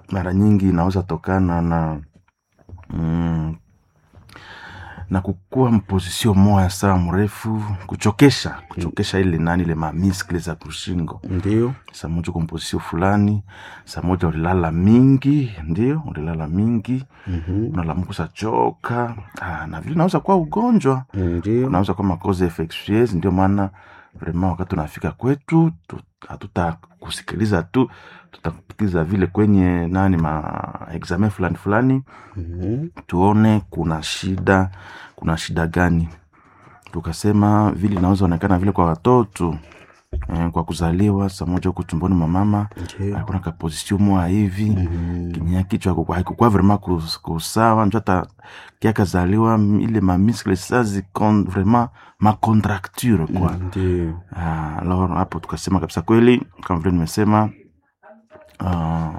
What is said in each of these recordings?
mara nyingi inaweza tokana na mm, na kukuwa mpozisio moya saa mrefu kuchokesha kuchokesha ile nani ile mamiskle za kushingo ndio saa moja uko mpozisio fulani saa moja ulilala mingi ndio ulilala mingi Mhm. unalamuka usachoka ah, na vile naweza kuwa ugonjwa ndio unaweza kuwa makoze infectieuse ndio maana vrema wakati unafika kwetu tu- hatutakusikiliza tu tutakupitiza vile kwenye nani ma examen fulani fulani Mhm. tuone kuna shida kuna shida gani tukasema vile inaweza onekana vile kwa watoto eh, kwa kuzaliwa saa moja huku tumboni mwa mama ndio hakuna kaposisio moa hivi Mhm. kinyia kichwa hakuku- haikukuwa vrema kus- kusawa njo hata kiakazaliwa m- ile mamiskle sa zikon vrema macontracture kwa ndio Ah, alors hapo tukasema kabisa kweli kama vile nimesema uh,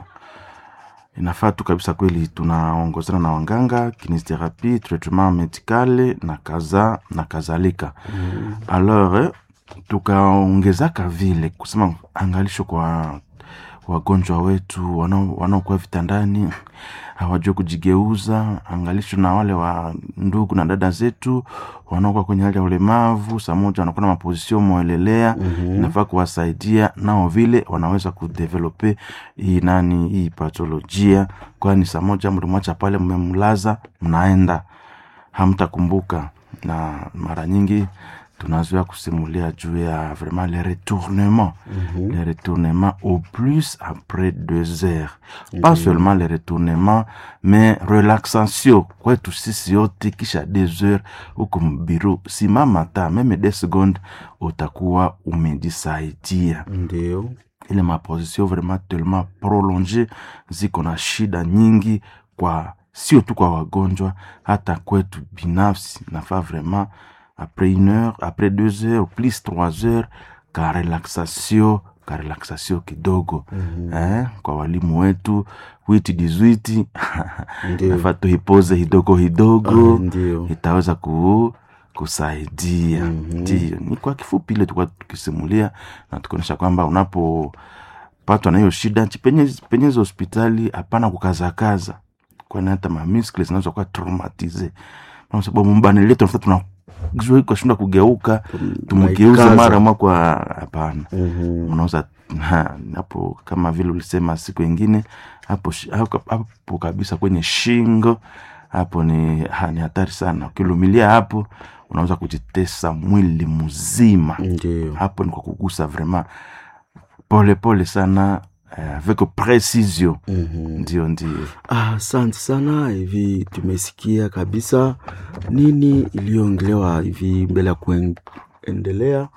inafaa tu kabisa kweli tunaongozana na wanganga kinesiotherapie traitement medicale na kaza na kadhalika Mhm. alors eh, tukaongezaka vile kusema angalisho kwa wagonjwa wetu wanao- wanaokuwa vitandani hawajua kujigeuza angalisho na wale wa ndugu na dada zetu wanaokuwa kwenye hali ya ulemavu saa moja wanakuwa na mapozisio mwelelea Mhm. inafaa kuwasaidia nao vile wanaweza kudevelope hii nani hii patolojia kwani saa moja mlimwacha pale mmemlaza mnaenda hamtakumbuka na mara nyingi tunazoea kusimulia juu ya vraiment le retournement Mhm. le retournement au plus après deux heures pas seulement le retournement mais relaxation kwetu sisi yote kisha deux heures huko mbiru simama ta meme des secondes utakuwa umejisaidia ndio ile maposition vraiment tellement prolonge ziko na shida nyingi kwa sio tu kwa wagonjwa hata kwetu binafsi nafaa vraiment après une heure après deux heures plus trois heures ka relaxation ka relaxation kidogo Mhm. eh, kwa walimu wetu witi dizwiti ndio nafaa tuipoze hidogo hidogo Ah, ndio itaweza ku, kusaidia Mhm. ndio ni kwa kifupi ile tulikuwa tukisimulia na tukionyesha kwamba unapopatwa na hiyo shida chipenye- penye hizo hospitali hapana kukazakaza kwani hata mamiskle zinaweza kuwa traumatize kwa sababu mbani letu nafuta tuna kashinda kugeuka tumgeuze Naikaza. mara mwa kwa hapana Mhm. unaweza ha, hapo kama vile ulisema siku ingine hapo, shi- hapo, hapo kabisa kwenye shingo hapo ni, ha, ni hatari sana ukilumilia hapo unaweza kujitesa mwili mzima ndio hapo ni kwa kugusa vraiment pole pole sana eh, avec precision Mhm. ndio ndio Ah, asante sana hivi tumesikia kabisa nini iliyoongelewa hivi mbele ya kuendelea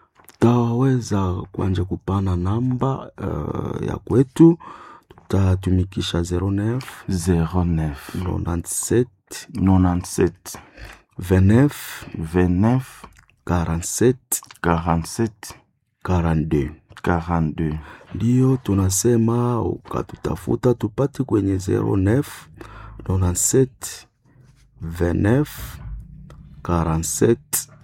tutaweza kuanja kupana namba uh, ya kwetu tutatumikisha 09 09 97 97 29 29 47 47 42 42 ndiyo tunasema ukatutafuta tupate kwenye 09 97 29 47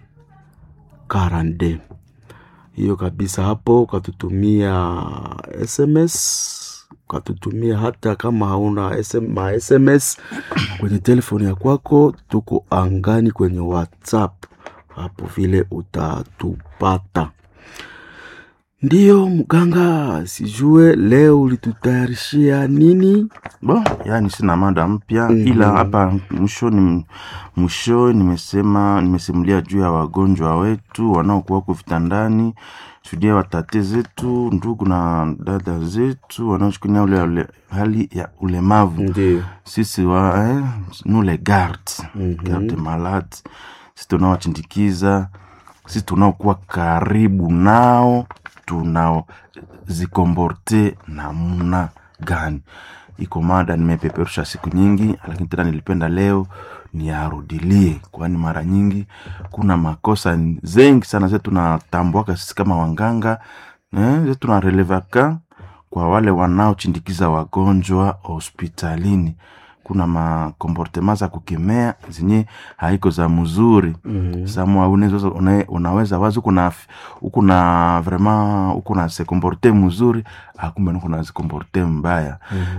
42 hiyo kabisa hapo ukatutumia sms ukatutumia hata kama hauna SM, ma sms kwenye telefoni ya kwako tuko angani kwenye whatsapp hapo vile utatupata ndiyo mganga sijue leo ulitutayarishia nini Bon, yani sina mada mpya Mhm. ila hapa mwishoni mwisho nimesema nimesimulia juu ya wagonjwa wetu wanaokuwa huko vitandani, shuhudia watate zetu, ndugu na dada zetu wanaochukulia ule, ule hali ya ulemavu ndio sisi wa eh, nous les gardes Mhm. garde malade, sisi tunaowachindikiza, sisi tunaokuwa karibu nao, tunaozikomborte namna gani. Iko mada nimepeperusha siku nyingi, lakini tena nilipenda leo niarudilie, kwani mara nyingi kuna makosa zengi sana zetu tunatambuaka sisi kama wanganga eh, zetu tunarelevaka kwa wale wanaochindikiza wagonjwa hospitalini kuna makomportema za kukemea zenye haiko za mzuri Mhm. samwa unaweza, una- unaweza wazi uko na uko na vraiment uko na se komporte mzuri akumbe uko na se komporte mbaya